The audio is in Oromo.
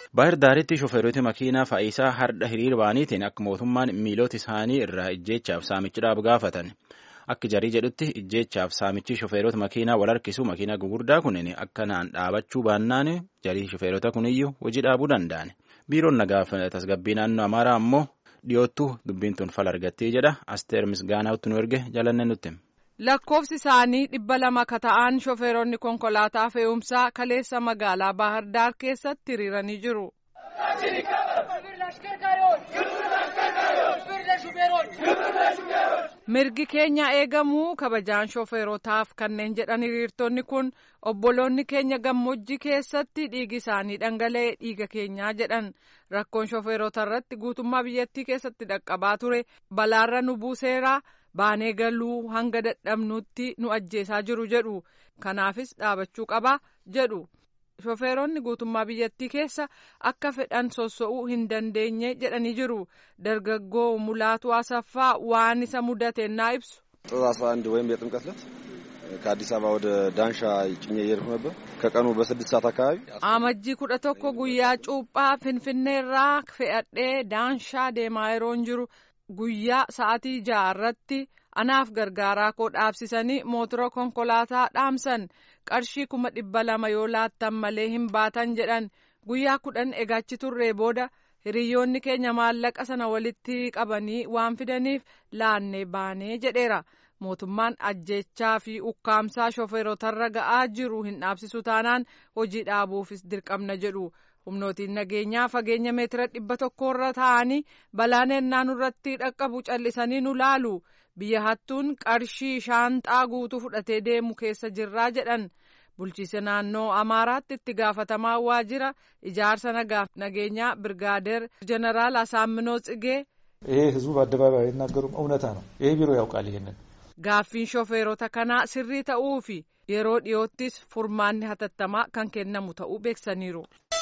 Baahir Daaritti shofeerota makiinaa faayisaa hardha hiriir ba'aniitiin akka mootummaan miilota isaanii irraa ijjeechaaf saamichiidhaaf gaafatan. Akka jarii jedhutti ijjeechaaf saamichi shofeerota makiinaa wal harkisu makiinaa gugurdaa kunin akkanaan dhaabachuu baannaan jarii shofeerota kuniyyuu hojii dhaabuu danda'an. Biiroon nagaaf tasgabbii naannoo Amaaraa ammoo dhiyoottuu dubbiin tun fala argattee jedha. Asteer Misgaanaawutti nu erge jalanne nutti. lakkoofsi isaanii dhibba lama ka ta'an shofeeronni konkolaataa fe'umsaa kaleessa magaalaa Baahar Daar keessatti hiriiranii jiru. mirgi keenya eegamuu kabajaan shofeerotaaf kanneen jedhan hiriirtonni kun obboloonni keenya gammoojjii keessatti dhiigi isaanii dhangala'ee dhiiga keenyaa jedhan rakkoon shofeerota irratti guutummaa biyyattii keessatti dhaqqabaa ture balaarra nu buuseera. baanee galuu hanga dadhabnuutti nu ajjeesaa jiru jedhu kanaafis dhaabachuu qaba jedhu shofeeronni guutummaa biyyattii keessa akka fedhan sosso'uu hin dandeenye jedhanii jiru dargaggoo mulaatu asaffaa waan isa mudatennaa ibsu. ጥር አስራ አንድ ወይም የጥምቀት ዕለት ከአዲስ አበባ ወደ ዳንሻ ጭኜ እየሄድኩ ነበር ከቀኑ በስድስት ሰዓት አካባቢ amajjii kudha tokko guyyaa cuuphaa finfinneerraa fe'adhee daanshaa deemaa yeroon jiru. guyyaa sa'atii ja'a irratti anaaf gargaaraa koo dhaabsisanii mootora konkolaataa dhaamsan qarshii kuma dhibba lama yoo laattan malee hin baatan jedhan guyyaa kudhan egachi turree booda hiriyoonni keenya maallaqa sana walitti qabanii waan fidaniif laannee baanee jedheera mootummaan ajjechaa fi ukkaamsaa shofeerotarra ga'aa jiru hin dhaabsisu taanaan hojii dhaabuufis dirqamna jedhu. humnootiin nageenyaa fageenya meetira dhibba tokkorra taa'anii balaan ennaa nurratti dhaqqabu callisanii nu laalu biyya hattuun qarshii shaanxaa guutuu fudhatee deemu keessa jirraa jedhan bulchiisa naannoo amaaraatti itti gaafatamaa waajjira ijaarsa nagaaf nageenyaa birgaadeer ጀነራል አሳምነው ጽጌ ይሄ ህዝቡ በአደባባይ አይናገሩም እውነታ ነው ይሄ ቢሮ ያውቃል ይሄንን gaaffiin shofeerota kanaa sirrii ta'uu fi yeroo dhiyoottis furmaanni hatattamaa kan kennamu ta'uu beeksaniiru.